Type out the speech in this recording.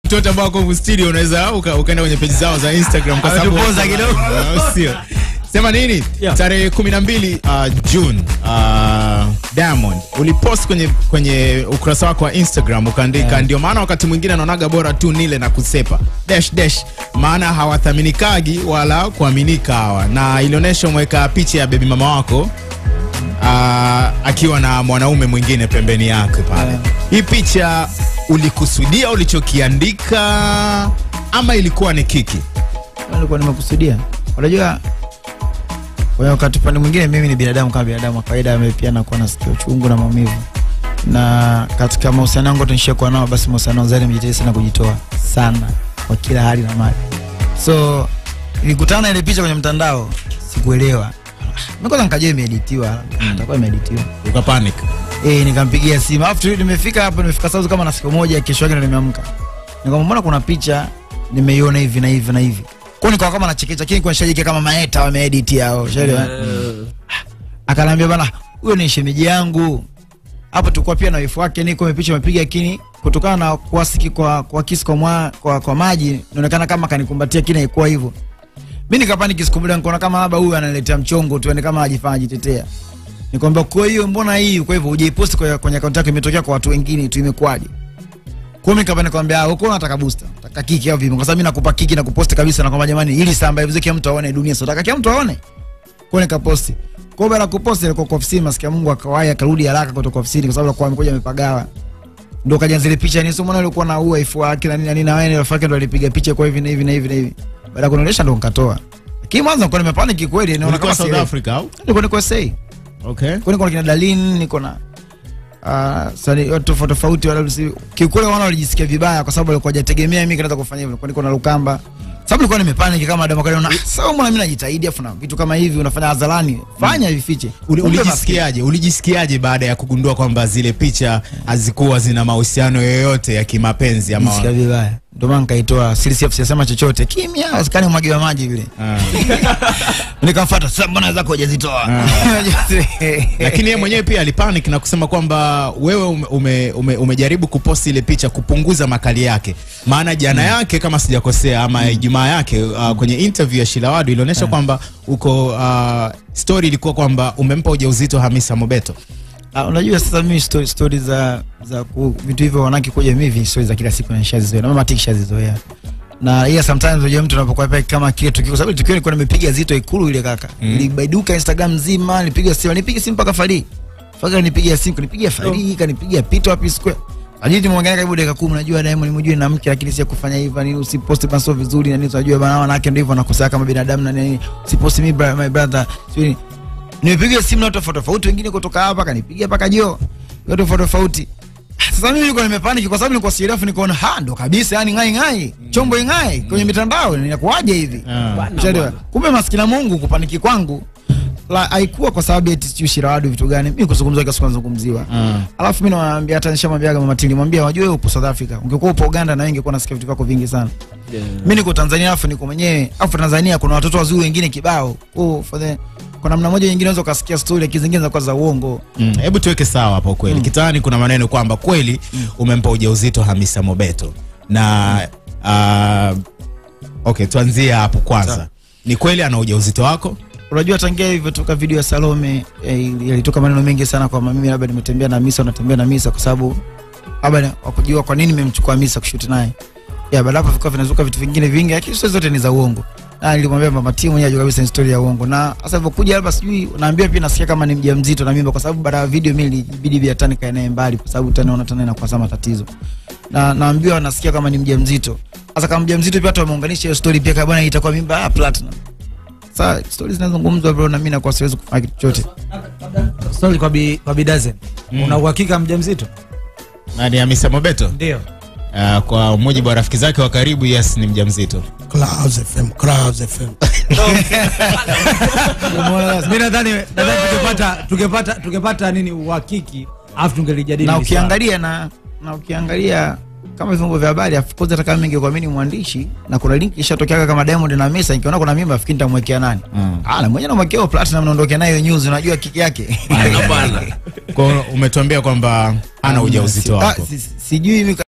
marafiki wote ambao wako humu studio unaweza uka- ukaenda kwenye peji zao za Instagram kwa sababu Ametupoza kidogo. Au sio? Sema nini? Yeah. Tarehe 12 uh, June uh, Diamond ulipost kwenye kwenye ukurasa wako wa Instagram ukaandika ndio maana wakati mwingine naonaga bora tu nile na kusepa dash dash maana hawathaminikaji wala kuaminika hawa na ilionyesha umeweka picha ya bebi mama wako uh, akiwa na mwanaume mwingine pembeni yake pale. Yeah. Hii picha ulikusudia ulichokiandika ama ilikuwa ni kiki? nilikuwa nimekusudia. Unajua, kwa wakati upande mwingine mimi ni binadamu kama binadamu wa kawaida, ambaye pia nakuwa nasikia uchungu na maumivu, na katika mahusiano yangu tunishakuwa nao, basi mahusiano zaidi nimejitahidi sana kujitoa sana kwa kila hali na mali. So nilikutana na ile picha kwenye mtandao, sikuelewa mimi kwanza nikajua imeeditiwa, itakuwa imeeditiwa Uka panic. Eh, nikampigia simu. Alafu tu- nimefika hapo nimefika South kama na siku moja kesho yake ndo nimeamka. Nikamwambia mbona kuna picha nimeiona hivi na hivi na hivi. Kwa hiyo nikawa kama nachekecha lakini kwa shajike kama maeta wameedit hao. Ushaelewa? Akanambia bana, huyo ni shemeji yangu. Hapo tulikuwa pia na wifu wake niko picha amepiga lakini kutokana na kuasiki kwa kwa kisi kwa, mwa, kwa, kwa maji inaonekana kama kanikumbatia kile ilikuwa hivyo. Mimi nikapani kisikumbulia nikaona kama labda huyu ananiletea mchongo tu yani kama ajifanya ajitetea. Nikwambia kwa hiyo mbona hii kwa hivyo hujaipost kwa kwenye akaunti yako imetokea kwa watu wengine tu imekwaje? Kwa hiyo nikapani nikwambia uko unataka booster, nataka kiki au vipi? Kwa sababu mimi nakupa kiki na kupost kabisa na kwamba jamani ili samba hivi kila mtu aone dunia sio nataka kila mtu aone. Kwa hiyo nikaposti. Kwa hiyo baada ya kuposti ilikuwa kwa ofisini masikia Mungu akawai akarudi haraka kutoka ofisini kwa sababu alikuwa amekuja amepagawa. Ndio kaja zile picha ni somo alikuwa na ua ifu wake na nini na nini na wewe rafiki ndo alipiga picha kwa hivi na hivi na hivi na hivi. Baada ya kunionyesha ndo nikatoa. Lakini mwanzo nilikuwa nimepanic kweli naona Ulikuwa kama South sielewi. Africa au? Nilikuwa niko SA. Okay. Kwa niko na kina Dalin, niko na uh, sani watu tofauti tofauti wala si kiukweli wana walijisikia vibaya kwa sababu walikuwa hajategemea mimi kinaweza kufanya hivyo. Kwa niko na Lukamba. Sababu nilikuwa nimepanic kama Adamu kaliona, ah, sawa mbona mimi najitahidi afu na vitu kama hivi unafanya hadharani. Fanya vifiche. Uli- Kumbe Ulijisikiaje? Ulijisikiaje baada ya kugundua kwamba zile picha hazikuwa zina mahusiano yoyote ya kimapenzi ama Nisikia vibaya. Ndio maana nikaitoa siri safe sisema chochote. Kimya, asikani mwagi wa maji vile. Ah. Nikamfuata, sasa mbona zako hujazitoa? lakini yeye mwenyewe pia alipanic na kusema kwamba wewe ume, ume, ume, umejaribu kuposti ile picha kupunguza makali yake maana jana yake kama sijakosea ama ijumaa yake uh, kwenye interview ya Shilawadu ilionyesha kwamba uko uh, story ilikuwa kwamba umempa ujauzito Hamisa Mobeto Ah, unajua sasa mimi story, story za za ku, vitu hivyo wanaki kuja mimi story za kila siku nishazizoea na mama tiki shazizoea na yeah, sometimes unajua mtu anapokuwa pale kama kile tukio kwa sababu ile tukio nilikuwa nimepiga zito ikulu ile kaka mm. ilibaiduka Instagram nzima nilipiga simu nilipiga simu mpaka Fari Fari nipiga simu kanipigia Fari kanipigia Pito hapo square Ajiti tumeongea karibu dakika 10 najua Diamond mjue na mke lakini si ya kufanya hivyo nini usipost basi vizuri na nini unajua bana wanawake ndio hivyo wanakosea kama binadamu na nini usipost me bra- my brother sio nimepiga simu na watu tofauti tofauti, wengine kutoka hapa kanipigia mpaka jo, watu tofauti tofauti. Sasa mimi nilikuwa nimepanic kwa sababu nilikuwa sielewi, nikaona ha, ndo kabisa, yani ngai ngai chombo ingai kwenye mitandao, inakuwaje hivi? Ah. Ushaelewa? Kumbe maskini Mungu kupaniki kwangu la haikuwa kwa sababu eti sijui Shirawadu vitu gani, mimi kuzungumza kwa siku nazungumziwa. Ah. Alafu mimi nawaambia, hata nishamwambia mama Tili, mwambie wajue wewe upo South Africa, ungekuwa upo Uganda na wewe ungekuwa nasikia vitu vyako vingi sana. Mimi niko Tanzania, alafu niko mwenyewe, alafu Tanzania kuna watoto wazuri wengine kibao. Oh, for the kwa namna moja nyingine unaweza ukasikia story lakini zingine zinakuwa za uongo. Mm, hebu tuweke sawa hapo kweli. Kitaani kuna maneno kwamba kweli umempa ujauzito Hamisa Mobeto na uh, okay, tuanzie hapo kwanza. Sawa. Ni kweli ana ujauzito wako? Unajua tangia ilivyotoka video ya Salome eh, yalitoka maneno mengi sana kwamba mimi labda nimetembea na Misa, unatembea na Misa kwa sababu labda wakujua kwa nini nimemchukua Misa kushoot naye. Ya baada hapo vikawa vinazuka vitu vingine vingi, lakini sio zote ni za uongo. Na nilimwambia mama timu mwenyewe ajua kabisa ni story ya uongo. Na sasa ilivyokuja labda sijui naambia pia nasikia kama ni mjamzito na mimba kwa sababu baada ya video mimi ilibidi vya tani kae naye mbali kwa sababu tani naona tena inakuwa sama tatizo. Na naambiwa nasikia kama ni mjamzito. Sasa kama mjamzito pia watu wameunganisha hiyo story pia kama bwana itakuwa mimba ah platinum. Sasa stories zinazungumzwa bro, na mimi nakuwa siwezi kufanya kitu chochote. Sorry kwa bi, kwa bidazen Mm. una uhakika mjamzito? Na ni Hamisa Mobeto? Ndio. Uh, kwa mujibu wa rafiki zake wa karibu, yes, ni mjamzito. Clouds FM, Clouds FM. Mimi nadhani nadhani tungepata tungepata tungepata nini uhakiki afu tungelijadili. Na hili swala. ukiangalia na na ukiangalia kama vyombo vya habari of course hata kama mimi ningekuamini mwandishi na kuna link ishatokea kama Diamond na Mesa nikiona kuna mimba afikiri nitamwekea nani? Mm. Ah, na mwenyewe namwekea Platinum naondoke nayo news unajua kiki yake. Kwa hiyo umetuambia kwamba ana ujauzito Ah, wako. si- si- Sijui mimi